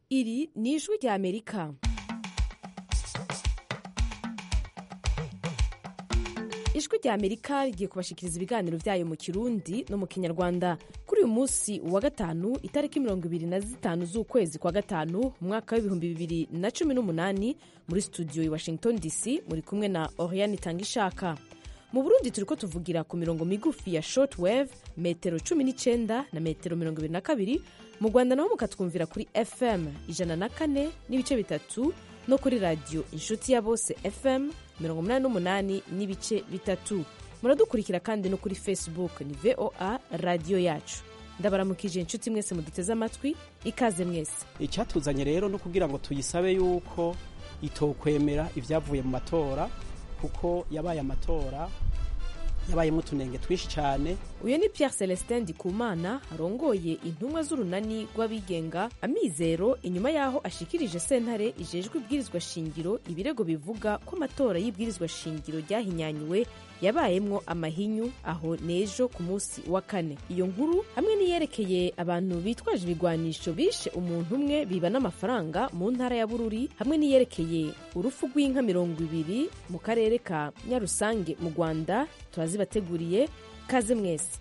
iri ni ijwi rya amerika ijwi rya amerika rigiye kubashikiriza ibiganiro byayo mu kirundi no mu kinyarwanda kuri uyu munsi wa gatanu itariki mirongo ibiri na zitanu z'ukwezi kwa gatanu mu mwaka w'ibihumbi bibiri na cumi n'umunani muri studio i washington dc muri kumwe na oriane itangishaka mu burundi turiko tuvugira ku mirongo migufi ya short wave metero cumi n'icenda na metero mirongo ibiri na kabiri mu rwanda naho mukatwumvira kuri fm ijana na kane n'ibice bitatu no kuri radiyo inshuti ya bose fm mirongo umunani n'umunani n'ibice bitatu muradukurikira kandi no kuri facebook ni voa radiyo yacu ndabaramukije inshuti mwese muduteze amatwi ikaze mwese icyatuzanye rero no kugira ngo tuyisabe yuko itokwemera ibyavuye mu matora kuko yabaye amatora yabayemo utunenge twinshi cyane uyu ni pierre celestin ndikumana arongoye intumwa z'urunani rw'abigenga amizero inyuma y'aho ashikirije sentare ijejwe ibwirizwa shingiro ibirego bivuga ko amatora y'ibwirizwa shingiro ryahinyanyuwe yabayemwo amahinyu aho n'ejo ku munsi wa kane iyo nkuru hamwe n'iyerekeye abantu bitwaje ibigwanisho bishe umuntu umwe biba n'amafaranga mu ntara ya bururi hamwe n'iyerekeye urupfu rw'inka mirongo ibiri mu karere ka nyarusange mu rwanda turazibateguriye kaze mwese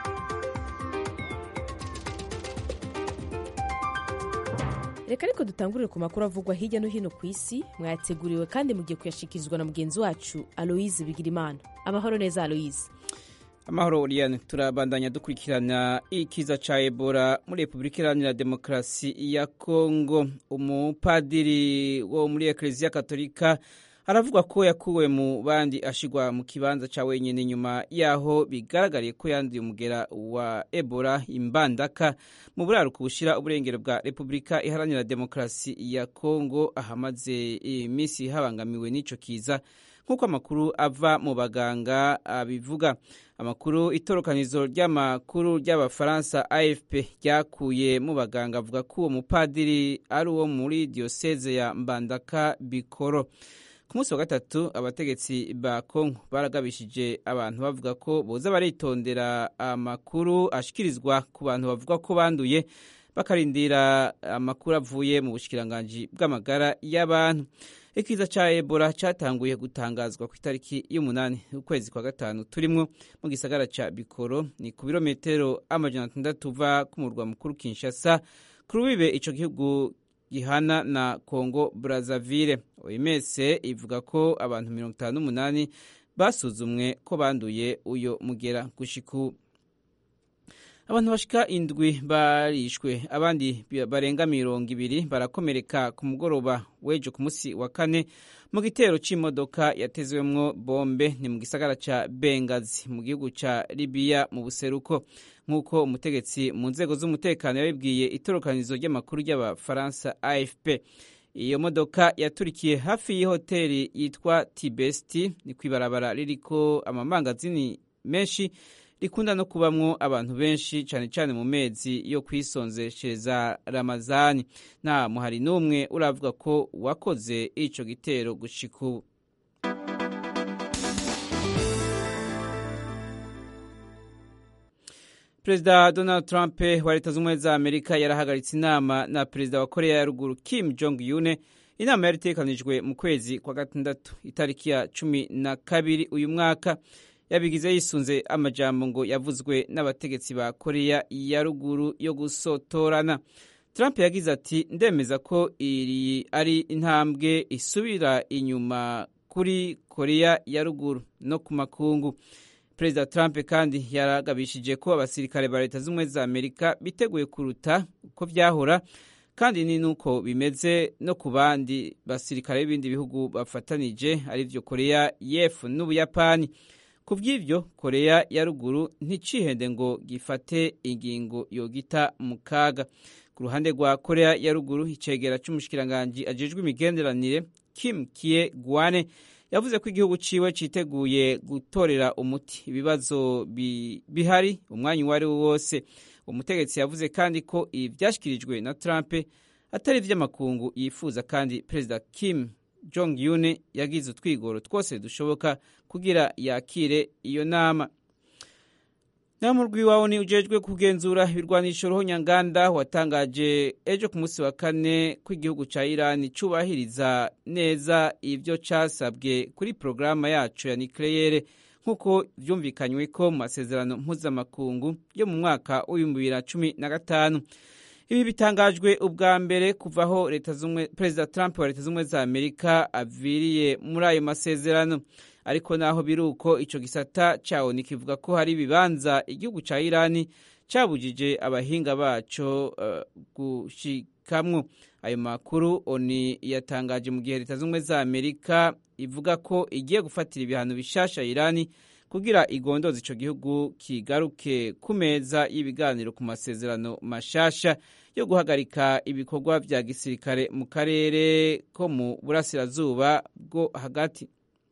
reka ariko dutangurire ku makuru avugwa hirya no hino ku isi mwayateguriwe kandi mugiye kuyashikirizwa na mugenzi wacu aloise bigirimana amahoro neza aloise amahoro Oriane turabandanya dukurikirana ikiza ca Ebola muri Republika Iharanira Demokarasi ya Kongo umupadiri wo muri Eklezia Katolika aravuga ko yakuwe mu bandi ashigwa mu kibanza ca wenyene nyuma yaho bigaragariye ko yanduye umugera wa Ebola imbandaka mu buraruko bushira uburengero bwa Republika Iharanira Demokarasi ya Kongo ahamaze imisi habangamiwe n'ico kiza nk'uko amakuru ava mu baganga abivuga amakuru itorokanizo ry'amakuru ry'abafaransa afp ryakuye mu baganga avuga ko uwo mupadiri ari uwo muri diyoseze ya mbandaka bikoro ku munsi wa gatatu abategetsi ba kongo baragabishije abantu bavuga ko boza baritondera amakuru ashikirizwa ku bantu bavuga ko banduye bakarindira amakuru avuye mu bushikiranganji bw'amagara y'abantu ikiza ca ebola catanguye gutangazwa ku itariki y'umunani ukwezi kwa gatanu turimwo mu gisagara ca bikoro ni ku birometero amajana atandatu uva ku murwa mukuru kinshasa ku rubibe ico gihugu gihana na congo brazzaville oms ivuga ko abantu mirongo itanu n'umunani basuzumwe ko banduye uyo mugera gushiku abantu bashika indwi barishwe abandi barenga mirongo ibiri barakomereka ku mugoroba w'ejo ku munsi wa kane mu gitero c'imodoka yatezwemwo bombe ni mu gisagara ca bengazi mu gihugu ca libiya mu buseruko nk'uko umutegetsi mu nzego z'umutekano yabibwiye itorokanizo ry'amakuru ry'abafaransa afp iyo modoka yaturikiye hafi y'ihoteli yitwa tibesti ni kw'ibarabara ririko amamangazini menshi rikunda no kubamwo abantu benshi cyane cyane mu mezi yo kwisonzeshereza ramazani nta muhari n'umwe uravuga ko wakoze ico gitero gushika ubu perezida donald trump wa leta z'ubumwe za amerika yarahagaritse inama na perezida wa korea ya ruguru kim jong yune inama yari itegekanijwe mu kwezi kwa gatandatu itariki ya cumi na kabiri uyu mwaka yabigize yisunze amajambo ngo yavuzwe n'abategetsi ba korea ya ruguru yo gusotorana trump yagize ati ndemeza ko iri ari intambwe isubira inyuma kuri korea ya ruguru no ku makungu perezida trump kandi yaragabishije ko abasirikare ba leta z'ubumwe za amerika biteguye kuruta uko byahora kandi ni nuko bimeze no ku bandi basirikare b'ibindi bihugu bafatanije arivyo korea y'epfo n'ubuyapani ku bw'ibyo korea ya ruguru nticihende ngo gifate ingingo yogita mu kaga ku ruhande rwa korea ya ruguru icegera c'umushikiranganji ajejwe imigenderanire kim kie gwane yavuze ko igihugu ciwe citeguye gutorera umuti ibibazo bi, bihari umwanya uwo ari wo wose umutegetsi yavuze kandi ko ibi vyashikirijwe na trump atari ivy'amakungu yifuza kandi perezida kim jong yune yagize utwigoro twose dushoboka kugira yakire iyo nama naho mu rw'iwawo ni ujejwe kugenzura ibirwanisho ruhonyanganda watangaje ejo ku munsi wa kane ko igihugu ca irani cubahiriza neza ivyo casabwe kuri porogaramu yacu ya nikleyere nk'uko vyumvikanywe ko mu masezerano mpuzamakungu yo mu mwaka w'ibihumbi bibiri na cumi na gatanu ibi bitangajwe ubwa mbere kuvaho leta zumwe perezida trump wa leta z'ubumwe za amerika aviriye muri ayo masezerano ariko naho biri uko ico gisata cawo nikivuga ko hari ibibanza igihugu ca irani cabujije abahinga baco uh, gushikamwo ayo makuru oni yatangaje mu gihe leta z'ubumwe za amerika ivuga ko igiye gufatira ibihano bishasha irani kugira igondoze ico gihugu kigaruke ku meza y'ibiganiro ku masezerano mashasha yo guhagarika ibikorwa vya gisirikare mu karere ko mu burasirazuba bwo hagati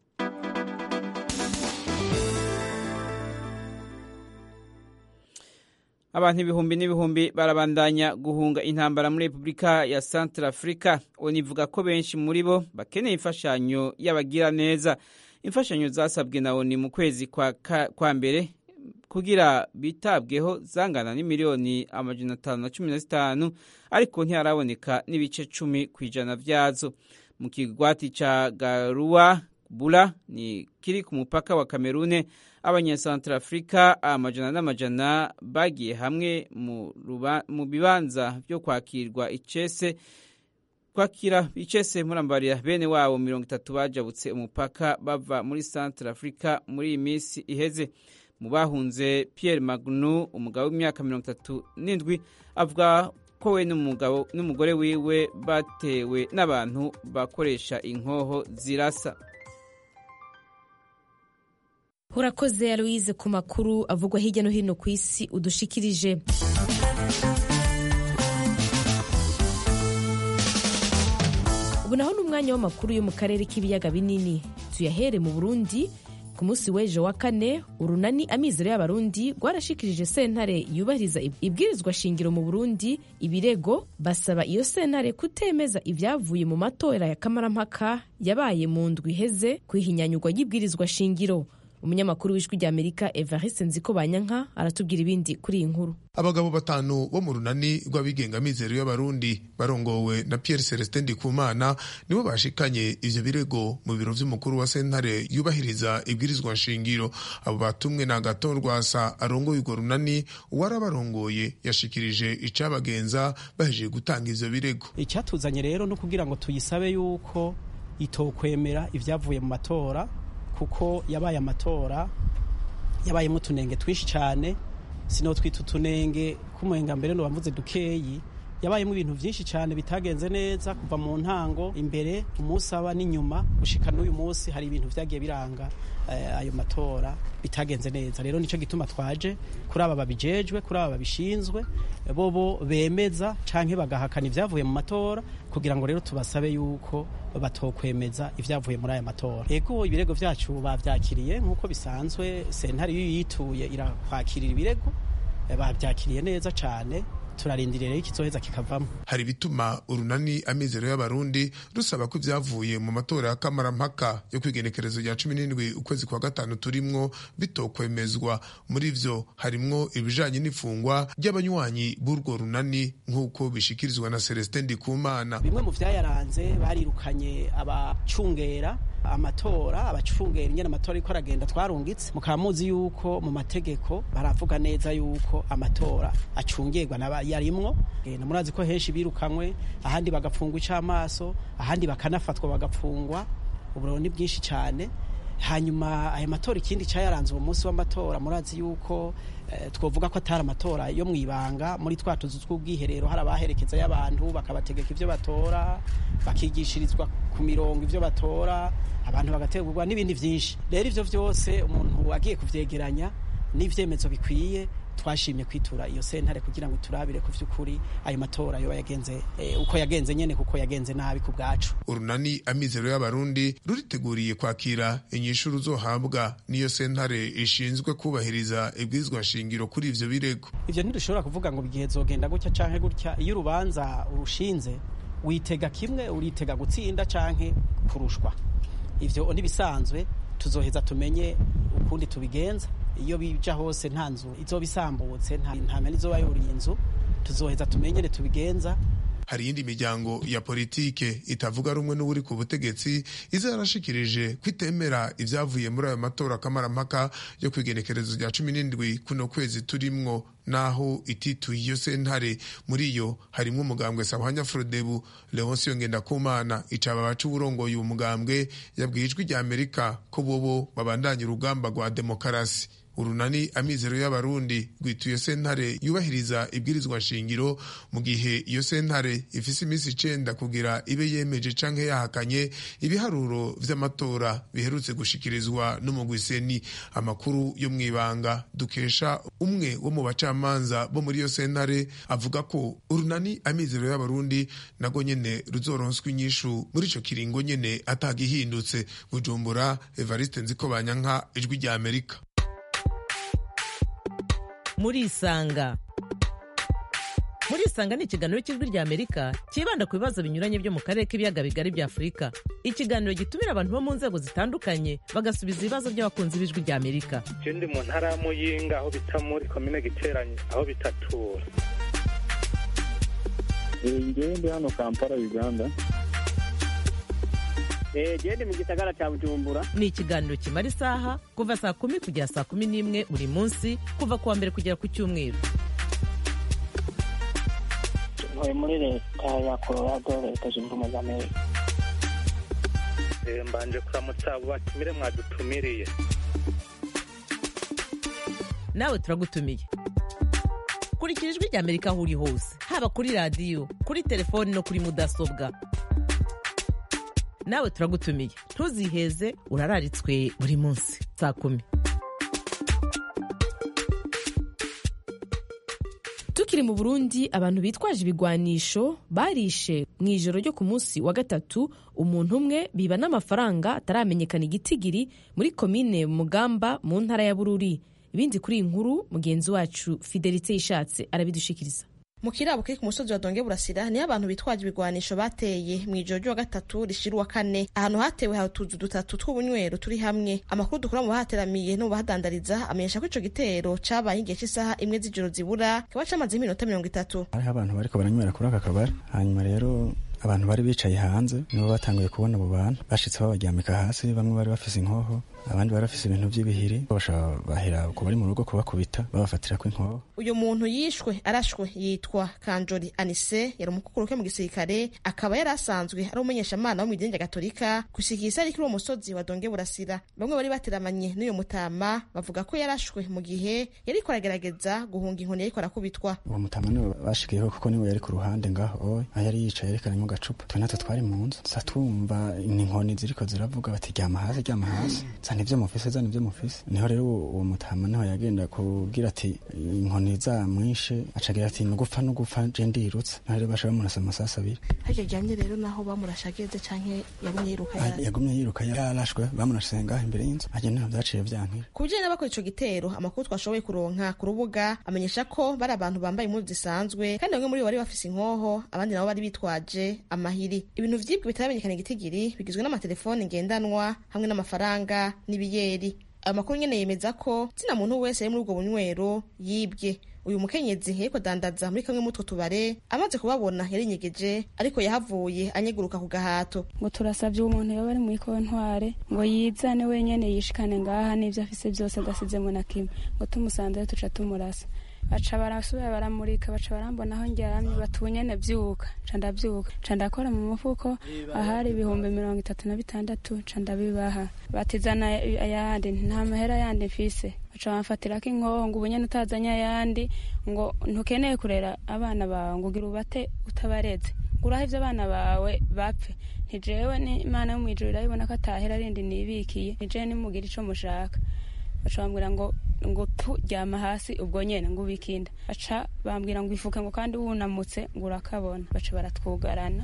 abantu ibihumbi n'ibihumbi barabandanya guhunga intambara muri repubulika ya central africa univuga ko benshi muri bo bakeneye imfashanyo y'abagira neza imfashanyo zasabwe na oni mu kwezi kwa, kwa mbere kugira bitabweho zangana n'imiliyoni amajana atanu na cumi na zitanu ariko ntiharaboneka n'ibice cumi ku ijana vyazo mu kigwati ca garuwa bula ni kiri ku mupaka wa kamerune abanyasantarafurika amajana n'amajana bagiye hamwe mu bibanza byo kwakirwa icese kwakira icese murambarira bene wabo mirongo itatu bajabutse umupaka bava muri centre africa muri iyi minsi iheze mu bahunze pierre magnu umugabo w'imyaka mirongo itatu n'indwi avuga ko we n'umugore wiwe batewe n'abantu bakoresha inkoho zirasa urakoze aloise ku makuru avugwa hirya no hino ku isi udushikirije ubu naho ni umwanya w'amakuru yo mu karere k'ibiyaga binini tuyahere mu burundi ku munsi w'ejo wa kane urunani amizero y'abarundi rwarashikirije sentare yubahiriza ibwirizwa shingiro mu burundi ibirego basaba iyo sentare kutemeza ibyavuye mu matora ya kamarampaka yabaye mu ndwi iheze ku ihinyanyurwa ry'ibwirizwa shingiro umunyamakuru w'ijwi rya amerika evariste nziko banyanka aratubwira ibindi kuri iyi nkuru abagabo batanu bo mu runani rw'abigenga mizero y'abarundi barongowe na pierre celestin ndikumana nibo bashikanye ivyo birego mu biro vy'umukuru wa sentare yubahiriza ibwirizwa nshingiro abo batumwe na agaton rwasa arongoye urwo runani uwarabarongoye yashikirije icabagenza bahejeje gutanga ivyo birego icyatuzanye rero no kugira ngo tuyisabe yuko itokwemera ivyavuye mu matora kuko yabaye amatora yabayemo utunenge twinshi cyane sino twita utunenge k'umuhenga mbere ntibavuze dukeyi yabayemo ibintu byinshi cyane bitagenze neza kuva mu ntango imbere umusaba n'inyuma gushika n'uyu munsi hari ibintu byagiye biranga ayo matora bitagenze neza rero nicyo gituma twaje kuri aba babijejwe kuri aba babishinzwe bobo bemeza canke bagahakana ibyavuye mu matora kugira ngo rero tubasabe yuko batokwemeza ibyavuye muri aya matora ego ibirego vyacu bavyakiriye nk'uko bisanzwe sentare iyo yituye irakwakirira ibirego bavyakiriye neza cane turarindiriye rero ikizoheza kikavamo hari ibituma urunani amizero y'abarundi rusaba ko ibyavuye mu matora ya kamarampaka yo kwigenekerezo rya cumi n'indwi ukwezi kwa gatanu turimwo bitokwemezwa muri vyo harimwo ibijanye n'ifungwa ry'abanywanyi b'urwo runani nk'uko bishikirizwa na celestin ndikumana bimwe mu vyayaranze barirukanye abacungera amatora abacungera ingene amatora ariko aragenda twarungitse mukaba muzi yuko mu mategeko baravuga neza yuko amatora acungirwa na yarimwo e, murazi ko henshi birukanywe ahandi bagapfungwa icamaso ahandi bakanafatwa bagapfungwa uburiro ni bwinshi cyane hanyuma aya matora ikindi cyayaranze uwo munsi w'amatora murazi yuko eh, twovuga ko atari amatora yo mu ibanga muri twa tuzu tw'ubwiherero hari abaherekeza y'abantu bakabategeka ivyo batora bakigishirizwa ku mirongo ivyo batora abantu bagategurwa n'ibindi vyinshi rero ivyo vyose umuntu agiye kuvyegeranya n'ivyemezo bikwiye twashimye kwitura iyo sentare kugira ngo turabire ku vy'ukuri ayo matora yoba yagenze eh, uko yagenze nyene kuko yagenze nabi ku bwacu urunani amizero y'abarundi ruriteguriye kwakira inyishu ruzohabwa n'iyo sentare ishinzwe kubahiriza ibwirizwa shingiro kuri ivyo birego ivyo ntidushobora kuvuga ngo igihe zogenda gutya canke gutya iyo urubanza urushinze witega kimwe uritega gutsinda canke kurushwa ivyo ntibisanzwe tuzoheza tumenye ukundi tubigenza iyo bija hose nta nzu izoba isambutse nta mpene izoba yuriye inzu tuzoheza tumenyere tubigenza hari iyindi miryango ya politike itavuga rumwe n'uri ku butegetsi iza yarashikirije kwitemera ibyavuye muri ayo matora kamarampaka yo kwigenekerezo rya cumi n'indwi kuno kwezi turimwo naho itituye iyo sentare muri yo harimwo umugambwe sabahanya frodebu leonsiyo ngendakumana icaba baca uburongoye uwo mugambwe yabwiye ijwi rya amerika ko bobo babandanya urugamba rwa demokarasi urunani amizero y'abarundi rwituye sentare yubahiriza ibwirizwa nshingiro mu gihe iyo sentare ifise iminsi icenda kugira ibe yemeje canke yahakanye ibiharuro vy'amatora biherutse gushikirizwa n'umugwiseni amakuru yo mw'ibanga dukesha umwe wo mu bacamanza bo muri iyo sentare avuga ko urunani amizero y'abarundi nago nyene ruzoronswa inyishu muri ico kiringo nyene atagihindutse bujumbura evariste nziko banyanka ijwi rya amerika murisanga murisanga ni ikiganiro cy'ijwi rya amerika cyibanda ku bibazo binyuranye byo mu karere k'ibiyaga bigari bya afurika ikiganiro gitumira abantu bo mu nzego zitandukanye bagasubiza ibibazo by'abakunzi b'ijwi rya amerika je ndi mu ntara ya muyinga aho bita muri komine giteranye aho bitatura ngewe ndi hano kampala uganda gende mu gisagara cya bujumbura ni ikiganiro kimara isaha kuva saa kumi kugera saa kumi n'imwe buri munsi kuva ku wa mbere kugera ku cyumweru ntuye muri leta ya colorado leta zunze ubumwe za amerika mbanje kuramutsa abo batumire mwadutumiriye nawe turagutumiye kurikira ijwi rya amerika aho uri hose haba kuri radiyo kuri telefoni no kuri mudasobwa nawe turagutumiye ntuziheze urararitswe buri munsi saa kumi tukiri mu burundi abantu bitwaje ibigwanisho barishe mu ijoro ryo ku munsi wa gatatu umuntu umwe biba n'amafaranga ataramenyekana igitigiri muri komine mugamba mu ntara ya bururi ibindi kuri iyi nkuru mugenzi wacu fidelite yishatse arabidushikiriza mu kirabo kiri ku musozi wa donge burasira niho abantu bitwaje ibigwanisho bateye mu ijoro ry'uwa gatatu rishira uwa kane ahantu hatewe hari utuzu dutatu tw'ubunywero turi hamwe amakuru dukura mu bahateramiye no mu bahadandariza amenyesha ko ico gitero cabaye igihe cy'isaha imwe z'ijoro zibura kiba camazeho iminota mirongo itatu hariho abantu bariko baranywera kuri aka kabari hanyuma rero abantu bari bicaye hanze nibo batanguye kubona abo bantu bashitse babaryamika hasi bamwe bari bafise inkoho abandi bari bafise ibintu by'ibihiri bashobora bahera ku bari mu rugo kubakubita babafatira ko inkoho uyu muntu yishwe arashwe yitwa kanjori anise yari umukukuru ke mu gisirikare akaba yari asanzwe ari umumenyeshamana wo mu idini rya gatolika gushika isari kuri uwo musozi wa donge burasira bamwe bari bateramanye n'uyu mutama bavuga ko yarashwe mu gihe yariko aragerageza guhunga inkoni yariko arakubitwa uwo mutama niwe bashikiyeho kuko niwe yari ku ruhande ngaho aho yari yicaye yerekanye mu gacupa twe natwe twari mu nzu sa twumva inkoni ziriko ziravuga bati ryama hasi ryama hasi zana ivyo mufise zana ivyo mufise niho rero uwo mutama niho yagenda kubwira ati inkoni zamwishe acagira ati nugufa nugufa je ndirutse niho rero basha bamurasa amasasi abiri haryo ryamye rero naho bamurashageze canke yagumye yiruka yagumye yiruka yarashwe bamurashe ngaho imbere y'inzu aje niho vyaciye vyankira ku bijanye n'abakora ico gitero amakuru twashoboye kuronka ku rubuga amenyesha ko bari abantu bambaye impuzu zisanzwe kandi bamwe muri bo bari bafise inkoho abandi nabo bari bitwaje amahiri ibintu vyibwe bitaramenyekana igitigiri bigizwe n'amatelefoni ngendanwa hamwe n'amafaranga n'ibiyeri ayo makuru nyene yemeza ko zina muntu wese ari muri ubwo bunywero yibwe uyu mukenyezi yariko dandaza muri kamwe mutwo tubare amaze kubabona yarinyegeje ariko yahavuye anyeguruka ku gahato ngo turasavye umuntu yoba ari muri kontware ngo yizane wenyene yishikane ngaha n'ivyo afise vyose adasizemo na kimwe ngo tumusanzeyo tuca tumurasa baca barasubira baramurika baca barambona aho ndyamye batunyene vyuka ca ndavyuka ca ndakora mu mufuko ahari ibihumbi mirongo itatu na bitandatu ca ndabibaha batizana ayandi nta mahera yandi mfise baca bamfatirako inkoho ngo ubunyene utazanye ayandi ngo ntukeneye kurera abana bawe ngo ugira ubate utabareze nguraho ivyo abana bawe bapfe ntijewe n'imana yo mw'ijuru irabibona ko atahera rindi nibikiye nijewe nimugira ico mushaka baca bambwira ngo ngo turyama hasi ubwo nyene ngo ubikinda baca bambwira ngo ifuke ngo kandi wunamutse ngo urakabona baca baratwugarana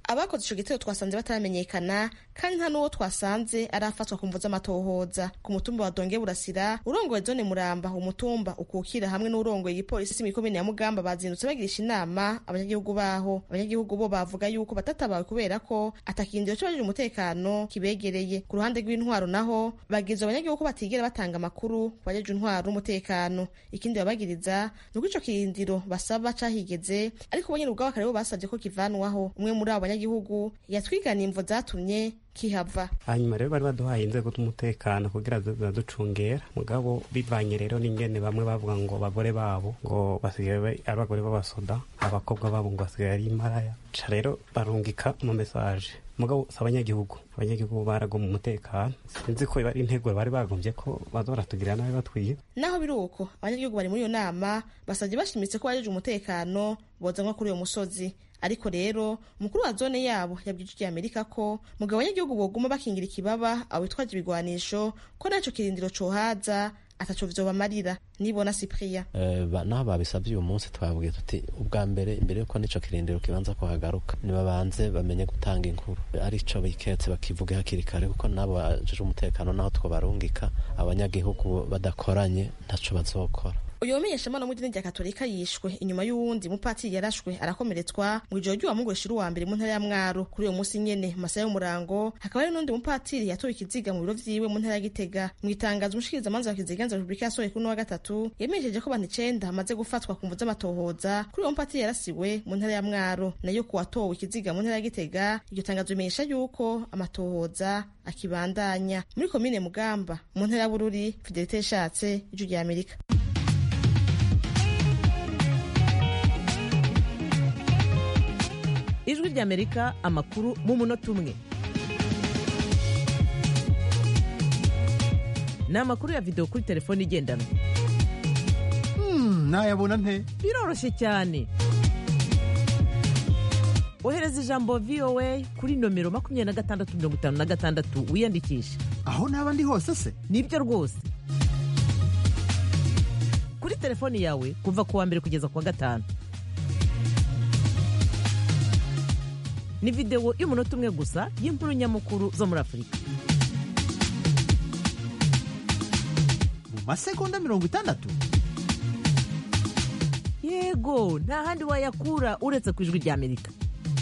abakoze ico gitero twasanze bataramenyekana kandi nta n'uwo twasanze arafatwa ku mvu z'amatohoza ku mutumba wa donge burasira urongoye zone muramba umutumba ukukira hamwe n'urongoye igipolisi mw'ikomine ya mugamba bazindutse bagirisha inama abanyagihugu baho abanyagihugu bo bavuga yuko batatabawe kubera ko atakindiro c'abajejwe umutekano kibegereye ku ruhande rw'intwaro naho bagiriza abanyagihugu ko batigera batanga amakuru ku bajejwe intwaro n'umutekano ikindi babagiriza ni uko ico kirindiro basaba cahigeze ariko bo nyene ubwabo akaba aribo basavye ko kivanwaho umwe muri abo banyagihugu yatwiganiye imvo zatumye kihava hanyuma rero bari baduhaye inzego z'umutekano kugira ziraducungera mugabo bivanye rero n'ingene bamwe bavuga ngo abagore babo ngo basigaye ari abagore b'abasoda abakobwa babo ngo basigaye ari imaraya ca rero barungika mu mesaje mugabo si abanyagihugu abanyagihugu baragoma umutekano sinzi ko ari intego bari bagombye ko baza baratugirira nabi batwiye naho biri uko abanyagihugu bari muri iyo nama basabye bashimitse ko bajeje umutekano bozanwa kuri uyo musozi ariko rero umukuru wa zone yabo yabwije ijwi amerika ko mugabo abanyagihugu boguma bakingira ikibaba abo bitwaje ibigwanisho ko naco kirindiro cohaza ataco vyobamarira nibona cyprien uh, naho babisabye uyu munsi twabwiye tuti ubwa mbere imbere yuko nico kirindiro kibanza kuhagaruka nibabanze bamenye gutanga inkuru arico biketse bakivuge hakiri kare kuko nabo bajeje umutekano naho twobarungika abanyagihugu badakoranye ntaco bazokora uyu wamenyeshamana mu idini rya katolika yishwe inyuma y'uwundi mupatiri yarashwe arakomeretswa mu ijoro ry'uwamugurisha uwa mbere mu ntara ya mwaro kuri uwo munsi nyene mu masaha y'umurango hakaba hari n'undi mupatiri yatowe ikiziga mu biro vyiwe mu ntara ya gitega mu itangazo umushikirizamanza wa kiziganza repubulika yasohoye kuri uno wa gatatu yamenyesheje ko abantu icenda bamaze gufatwa ku mvu z'amatohoza kuri uwo mupatiri yarasiwe mu ntara ya mwaro nayo ku watowe ikiziga mu ntara ya gitega iryo tangazo rimenyesha yuko amatohoza akibandanya muri komine mugamba mu ntara ya bururi fidelite yashatse ijwi rya amerika ijwi ry'amerika amakuru mu munota umwe ni amakuru ya videwo kuri telefone igendanwa nayabona nte biroroshye cyane ohereza ijambo voa kuri nomero makumyabiri na gatandatu mirongo itanu na gatandatu wiyandikishe aho naba ndi hose se nibyo rwose kuri telefoni yawe kuva ku wa mbere kugeza ku wa gatanu ni videwo y'umunota umwe gusa y'inkuru nyamukuru zo muri afurika mu masegonda mirongo itandatu yego nta handi wayakura uretse ku ijwi ry'amerika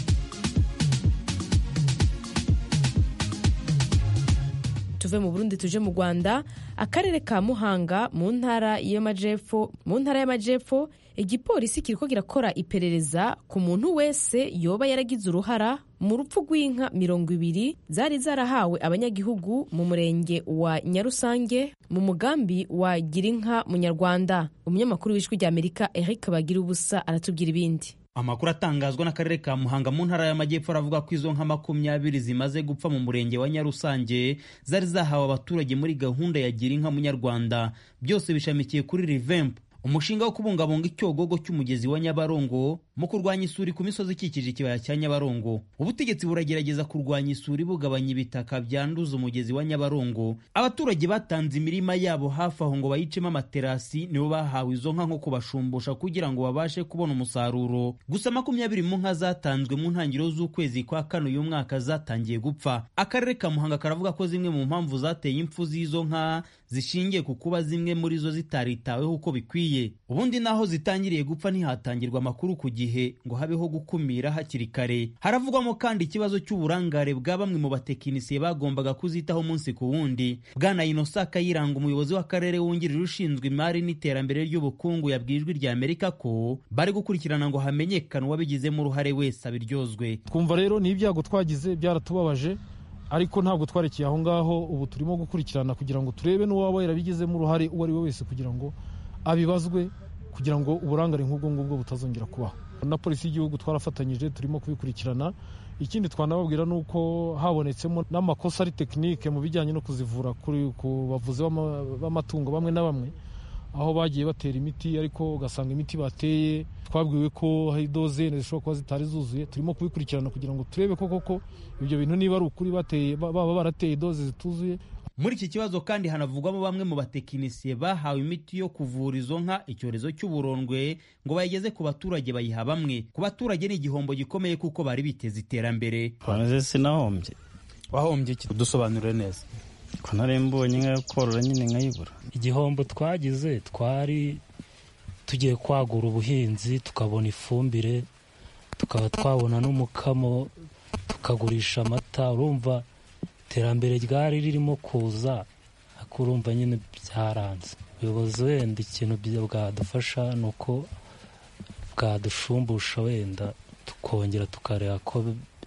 tuve mu burundi tuje mu rwanda akarere ka muhanga mu ntara y'amajepfo mu ntara y'amajepfo igipolisi kiriko kirakora iperereza ku muntu wese yoba yaragize uruhara mu rupfu rw'inka mirongo ibiri zari zarahawe abanyagihugu mu murenge wa nyarusange mu mugambi wa girinka munyarwanda umunyamakuru w'ijwi ry'amerika eric bagira ubusa aratubwira ibindi amakuru atangazwa n'akarere ka muhanga mu ntara y'amajyepfo aravuga ko izo nka makumyabiri zimaze gupfa mu murenge wa nyarusange zari zahawe abaturage muri gahunda ya gira inka munyarwanda byose bishamikiye kuri rivempu umushinga wo kubungabunga icyogogo cy'umugezi wa nyabarongo mu kurwanya isuri ku misozi ikikije ikibaya cya nyabarongo ubutegetsi buragerageza kurwanya isuri bugabanya ibitaka byanduza umugezi wa nyabarongo abaturage batanze imirima yabo hafi aho ngo bayicemo amaterasi nibo bahawe izo nka nko kubashumbusha kugira ngo babashe kubona umusaruro gusa makumyabiri mu nka zatanzwe mu ntangiriro z'ukwezi kwa kane uyu mwaka zatangiye gupfa akarere ka muhanga karavuga ko zimwe mu mpamvu zateye impfu z'izo nka zishingiye ku kuba zimwe muri zo zitaritaweho uko bikwiye ubundi naho zitangiriye gupfa ntihatangirwa amakuru ku gihe ngo habeho gukumira hakiri kare haravugwamo kandi ikibazo cy'uburangare bwa bamwe mu batekinisiye bagombaga kuzitaho umunsi ku wundi bwana inosa kayiranga umuyobozi w'akarere wungirije ushinzwe imari n'iterambere ry'ubukungu yabwiye ijwi rya amerika ko bari gukurikirana ngo hamenyekane uwabigizemo uruhare wese abiryozwe twumva rero ni ibyago twagize byaratubabaje ariko ntabwo twarekeye aho ngaho ubu turimo gukurikirana kugira ngo turebe n'uwaba yarabigizemo uruhare uwo ari we wese kugira ngo abibazwe kugira ngo uburangare nk'ubwo ngubwo butazongera kubaho na polisi y'igihugu twarafatanyije turimo kubikurikirana ikindi twanababwira ni uko habonetsemo n'amakosa ari tekinike mu bijyanye no kuzivura ku bavuzi b'amatungo bamwe na bamwe aho bagiye batera imiti ariko ugasanga imiti bateye twabwiwe ko hari dozene zishobora kuba zitari zuzuye turimo kubikurikirana kugira ngo turebe ko koko ibyo bintu niba ari ukuri bateye baba barateye doze zituzuye muri iki kibazo kandi hanavugwamo bamwe mu batekinisiye bahawe imiti yo kuvura izo nka icyorezo cy'uburondwe ngo bayigeze ku baturage bayiha bamwe ku baturage ni igihombo gikomeye kuko bari biteze iterambere sinahombye wahombye iki dusobanurire neza ko nari mbonye inka yo korora nyine nkayibura igihombo twagize twari tugiye kwagura ubuhinzi tukabona ifumbire tukaba twabona n'umukamo tukagurisha amata urumva iterambere ryari ririmo kuza ariko urumva nyine byaranze ubuyobozi wenda ikintu bwadufasha ni uko bwadushumbusha wenda tukongera tukareba ko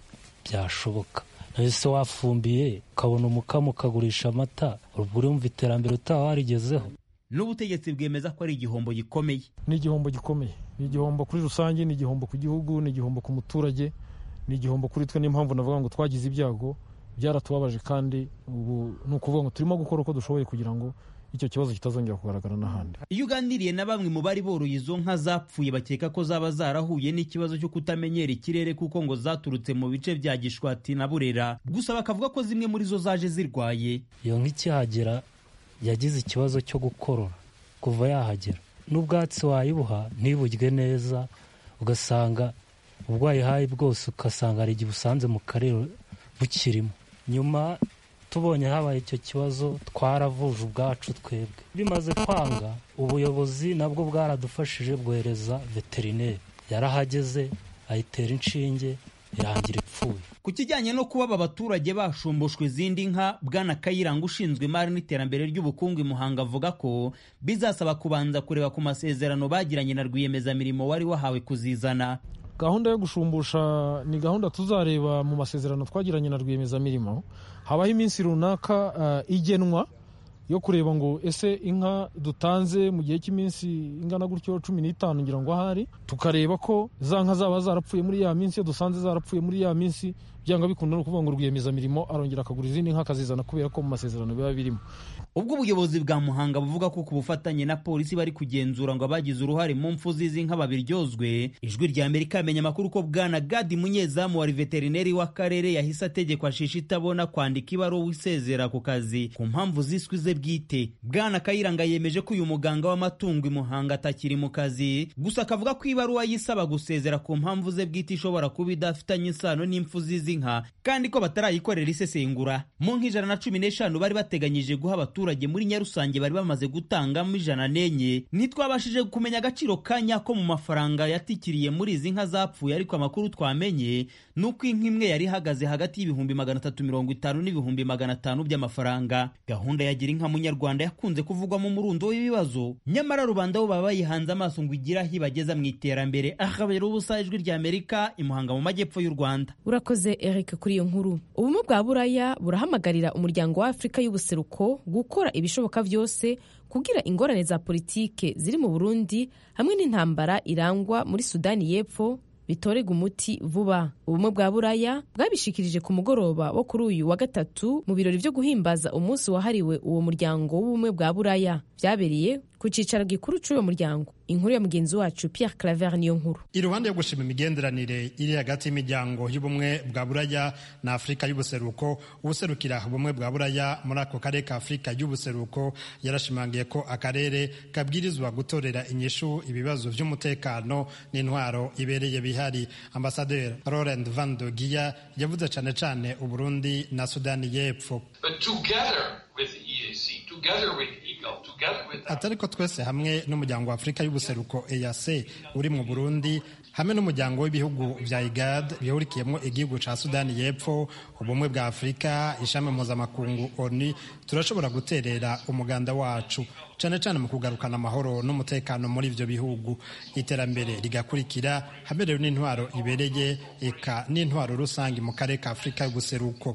byashoboka nawe se wafumbiye ukabona umukamo ukagurisha amata ubwo urumva iterambere utaba warigezeho n'ubutegetsi bwemeza ko ari igihombo gikomeye ni igihombo gikomeye ni igihombo kuri rusange ni igihombo ku gihugu ni igihombo ku muturage ni igihombo kuri twe niyo mpamvu navuga ngo twagize ibyago byaratubabaje kandi ubu ni ukuvuga ngo turimo gukora uko dushoboye kugira ngo icyo kibazo kitazongera kugaragara n'ahandi iyo uganiriye na bamwe mu bari boroye izo nka zapfuye bakeka ko zaba zarahuye n'ikibazo cyo kutamenyera ikirere kuko ngo zaturutse mu bice bya gishwati na burera gusa bakavuga ko zimwe muri zo zaje zirwaye iyo nka ikihagera yagize ikibazo cyo gukorora kuva yahagera n'ubwatsi wayibuha ntiburye neza ugasanga ubwo wayihaye bwose ugasanga hari igihe usanze mu karere bukirimo nyuma tubonye habaye icyo kibazo twaravuje ubwacu twebwe bimaze kwanga ubuyobozi nabwo bwaradufashije bwohereza veterineri yarahageze ayitera inshinge irangira ipfuye ku kijyanye no kuba aba baturage bashumbushwa izindi nka bwana kayiranga ushinzwe imari n'iterambere ry'ubukungu i muhanga avuga ko bizasaba kubanza kureba ku masezerano bagiranye na rwiyemezamirimo wari wahawe kuzizana gahunda yo gushumbusha ni gahunda tuzareba mu masezerano twagiranye na rwiyemezamirimo habaho iminsi runaka uh, igenwa yo kureba ngo ese inka dutanze mu gihe cy'iminsi ingana gutyo cumi n'itanu ngira ngo ahari tukareba ko za nka zaba zarapfuye muri ya minsi iyo dusanze zarapfuye muri ya minsi byanga bikunda no kuvuga ngo rwiyemezamirimo arongera akagura izindi nka akazizana kubera ko mu masezerano biba birimo ubwo ubuyobozi bwa muhanga buvuga ko ku bufatanye na polisi bari kugenzura ngo abagize uruhare mu mfu z'izi nka babiryozwe ijwi rya amerika yamenye amakuru ko bwana gadi munyezamu wari veterineri w'akarere yahise ategekwa shisha itabona kwandika ibaruwa isezera ku kazi ku mpamvu ziswe ze bwite bwana kayiranga yemeje ko uyu muganga w'amatungo i muhanga atakiri mu kazi gusa akavuga ko ibaruwa yisaba gusezera ku mpamvu ze bwite ishobora kuba idafitanye isano n'impfu z'izi nka kandi ko batarayikorera isesengura mu nk'ijana na cumi n'eshanu bari bateganyije guha abaturage muri nyarusange bari bamaze gutangamo ijana n'enye ntitwabashije kumenya agaciro ka nyako mu mafaranga yatikiriye muri izi nka zapfuye ariko amakuru twamenye ni uko inka imwe yari ihagaze hagati y'ibihumbi magana atatu mirongo itanu n'ibihumbi magana atanu by'amafaranga gahunda ya gira inka munyarwanda yakunze kuvugwamo umurundo w'ibibazo nyamara rubanda bo baba bayihanze amaso ngo igire aho ibageza mu iterambere ahabera ubusa ijwi rya amerika imuhanga mu majyepfo y'u rwanda urakoze eric kuri iyo nkuru ubumwe bwa buraya burahamagarira umuryango wa afurika y'ubuseruko gukora ibishoboka byose kugira ingorane za politike ziri mu burundi hamwe n'intambara irangwa muri sudani y'epfo bitorega umuti vuba ubumwe bwa buraya bwabishikirije ku mugoroba wo kuri uyu wa gatatu mu birori byo guhimbaza umunsi wahariwe uwo muryango w'ubumwe bwa buraya byabereye ku cyicaro gikuru cy'uwo muryango inkuru ya mugenzi wacu Pierre Claver niyo nkuru iruhande yo gushima imigenderanire iri hagati y'imiryango y'ubumwe bwa buraya na afurika y'ubuseruko ubuserukira ubumwe bwa buraya muri ako karere ka afurika y'ubuseruko yarashimangiye ko akarere kabwirizwa gutorera inyishu ibibazo by'umutekano n'intwaro ibereye bihari ambasaderi Laurent Van de Giya yavuze cyane cyane uburundi na sudani y'epfo atari ko twese hamwe n'umuryango wa afurika y'ubuseruko EAC uri mu burundi hamwe n'umuryango w'ibihugu bya igad bihurikiyemo igihugu cya sudani y'epfo ubumwe bwa afurika ishami mpuzamakungu oni turashobora guterera umuganda wacu cyane cyane mu kugarukana amahoro n'umutekano muri ibyo bihugu iterambere rigakurikira haberewe n'intwaro ibereye eka n'intwaro rusange mu karere ka afurika y'ubuseruko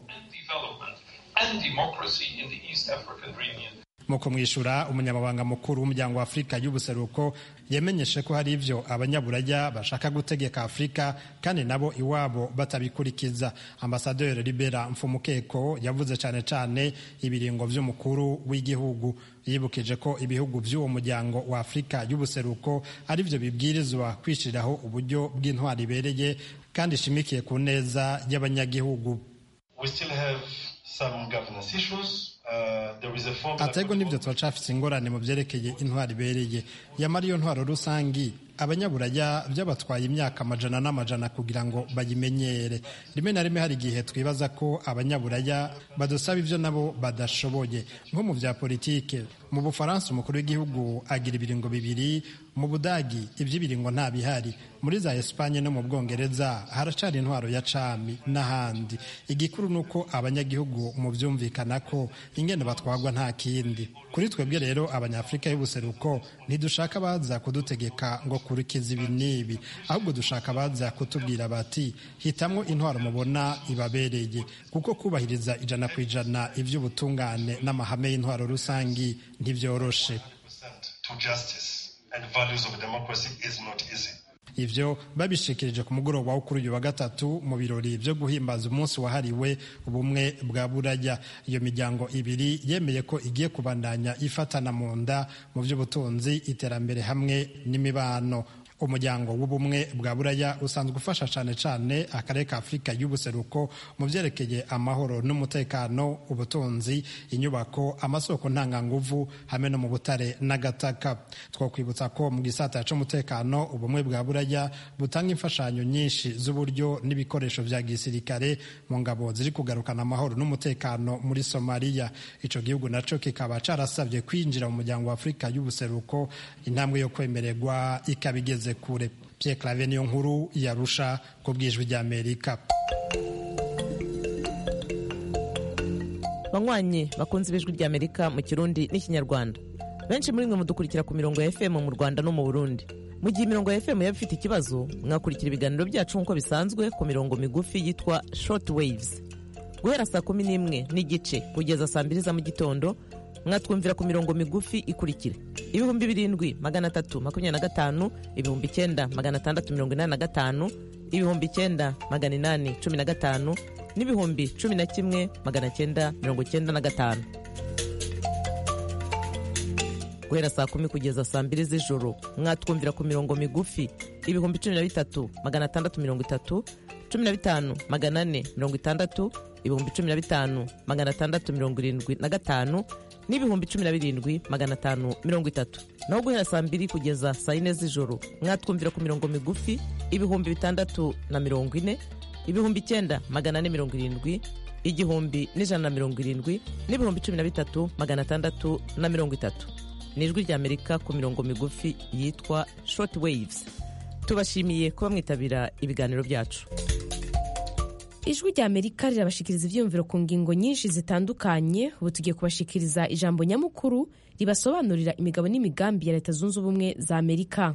mu kumwishyura umunyamabanga mukuru w'umuryango wa afurika y'ubuseruko yamenyeshe ko hari ibyo abanyaburaya bashaka gutegeka afurika kandi nabo iwabo batabikurikiza ambasaderi libera mfumukeko yavuze cyane cyane ibiringo by'umukuru w'igihugu yibukije ko ibihugu by'uwo muryango wa afurika y'ubuseruko ari byo bibwirizwa kwishyiriraho uburyo bw'intwari ibereye kandi ishimikiye ku neza y'abanyagihugu atego n'ibyo turacafise ingorane mu byerekeye intwaro ibereye yamara iyo ntwaro rusangi abanyaburaya byabatwaye imyaka amajana n'amajana kugira ngo bayimenyere rimwe na rimwe hari igihe twibaza ko abanyaburaya badusaba ibyo nabo badashoboye nko mu bya politike mu bufaransa umukuru w'igihugu agira ibiringo bibiri mu budagi iby'ibiringo nta bihari muri za esipanye no mu bwongereza haracari intwaro ya cami n'ahandi igikuru ni uko abanyagihugu mu byumvikana ko ingene batwagwa nta kindi kuri twebwe rero abanyafurika y'ubuseruko ntidushaka baza kudutegeka ngo kurikiza ibi n'ibi ahubwo dushaka baza kutubwira bati hitamwo intwaro mubona ibabereye kuko kubahiriza ijana ku ijana iby'ubutungane n'amahame y'intwaro rusangi ntibyoroshe ivyo babishikirije ku mugoroba wo kuri uyu wa gatatu mu birori byo guhimbaza umunsi wahariwe ubumwe bwa buraya iyo miryango ibiri yemeye ko igiye kubandanya ifatana mu nda mu by'ubutunzi iterambere hamwe n'imibano umuryango w'ubumwe bwa buraya usanzwe ufasha cyane cyane akarere ka afurika y'ubuseruko mu byerekeye amahoro n'umutekano ubutunzi inyubako amasoko ntanganguvu hamwe no mu butare n'agataka twakwibutsa ko mu gisata cy'umutekano ubumwe bwa buraya butanga imfashanyo nyinshi z'uburyo n'ibikoresho bya gisirikare mu ngabo ziri kugarukana amahoro n'umutekano muri somaliya icyo gihugu nacyo kikaba carasabye kwinjira mu muryango wa afurika y'ubuseruko intambwe yo kwemererwa ikaba igeze kure Pierre Claver niyo nkuru yarusha ku bwijwi ry'Amerika banywanyi bakunze ibijwi ry'Amerika mu kirundi n'ikinyarwanda benshi muri mwe mudukurikira ku mirongo ya FM mu Rwanda no mu Burundi mu gihe imirongo ya FM yaba ifite ikibazo mwakurikira ibiganiro byacu nk'uko bisanzwe ku mirongo migufi yitwa short waves guhera saa kumi n'imwe n'igice kugeza saa mbiri za mu gitondo mwatwumvira ku mirongo migufi ikurikira ibihumbi birindwi magana atatu makumyabiri na gatanu ibihumbi icyenda magana atandatu mirongo inani na gatanu ibihumbi icyenda magana inani cumi na gatanu n'ibihumbi cumi na kimwe magana cyenda mirongo cyenda na gatanu guhera saa kumi kugeza saa mbiri z'ijoro mwatwumvira ku mirongo migufi ibihumbi cumi na bitatu magana atandatu mirongo itatu cumi na bitanu magana ane mirongo itandatu ibihumbi cumi na bitanu magana atandatu mirongo irindwi na gatanu n'ibihumbi cumi na birindwi magana atanu mirongo itatu naho guhera saa mbiri kugeza saa yine z'ijoro mwatwumvira ku mirongo migufi ibihumbi bitandatu na mirongo ine ibihumbi icyenda magana ane mirongo irindwi igihumbi n'ijana na mirongo irindwi n'ibihumbi cumi na bitatu magana atandatu na mirongo itatu ni ijwi ry'amerika ku mirongo migufi yitwa short waves tubashimiye kuba mwitabira ibiganiro byacu ijwi rya amerika rirabashikiriza ibyiyumviro ku ngingo nyinshi zitandukanye ubu tugiye kubashikiriza ijambo nyamukuru ribasobanurira imigabo n'imigambi ya leta zunze ubumwe za amerika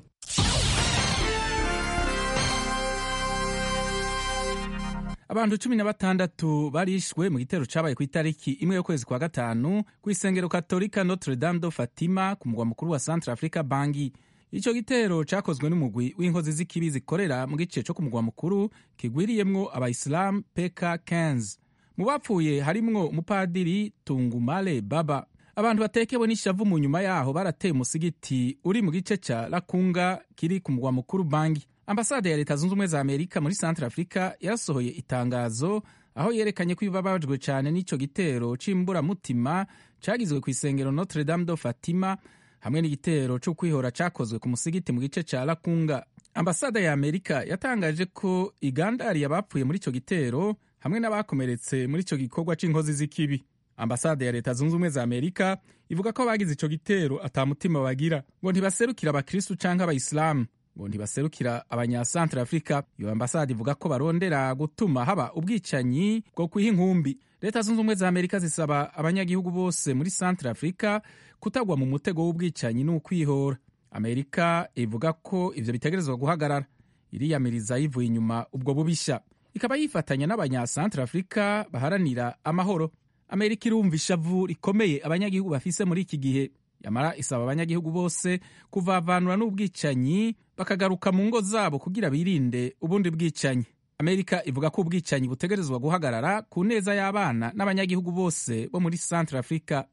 abantu cumi na batandatu barishwe mu gitero cyabaye ku itariki imwe y'ukwezi kwa gatanu ku isengero katolika notre dame do fatima ku mugwa mukuru wa centre africa bangi icyo gitero cyakozwe n'umugwi w'inkozi z'ikibi zikorera mu gice cyo ku mugwa mukuru kigwiriyemwo abayisilamu peka 15 mu bapfuye harimwo umupadiri tungumale baba abantu batekewe n'ishavu mu nyuma yaho barateye umusigiti uri mu gice cya lakunga kiri ku mugwa mukuru bangi ambasade ya leta zunze ubumwe za amerika muri centre africa yasohoye itangazo aho yerekanye ko ibabajwe cyane n'icyo gitero cy'imburamutima cyagizwe ku isengero notre dame do fatima hamwe n'igitero cyo kwihora cyakozwe ku musigiti mu gice cya lakunga ambasade ya amerika yatangaje ko igandariye abapfuye muri icyo gitero hamwe n'abakomeretse muri icyo gikorwa cy'inkozi z'ikibi ambasade ya leta zunze ubumwe za amerika ivuga ko abagize icyo gitero atamutima bagira ngo ntibaserukira abakristu cyangwa abayisilamu ngo ntibaserukira abanyasantre afurika iyo ambasade ivuga ko barondera gutuma haba ubwicanyi bwo kwiha inkumbi leta zunze ubumwe za amerika zisaba abanyagihugu bose muri santre afurika kutagwa mu mutego w'ubwicanyi n'ukwihora amerika ivuga ko ivyo bitegerezwa guhagarara iriyamiriza yivuye inyuma ubwo bubisha ikaba yifatanya n'abanyasantre afurika baharanira amahoro amerika irumva ishavu rikomeye abanyagihugu bafise muri iki gihe yamara isaba abanyagihugu bose kuvavanura n'ubwicanyi bakagaruka mu ngo zabo kugira birinde ubundi bwicanyi amerika ivuga ko ubwicanyi butegerezwa guhagarara ku neza y'abana n'abanyagihugu bose bo muri centre africa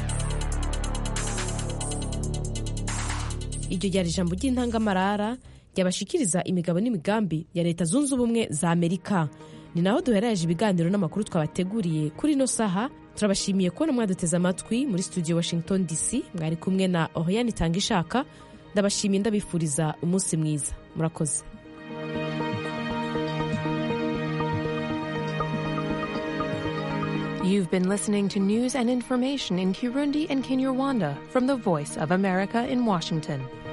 iryo ryari ijambo ry'intangamarara ryabashikiriza imigabo n'imigambi ya leta zunze ubumwe za amerika ni naho duherereje ibiganiro n'amakuru twabateguriye kuri ino saha turabashimiye kubona mwaduteze amatwi muri studio washington dc mwari kumwe na oriane itanga ishaka ndabashimiye ndabifuriza umunsi mwiza murakoze You've been listening to news and information in Kirundi and Kinyarwanda from the Voice of America in Washington.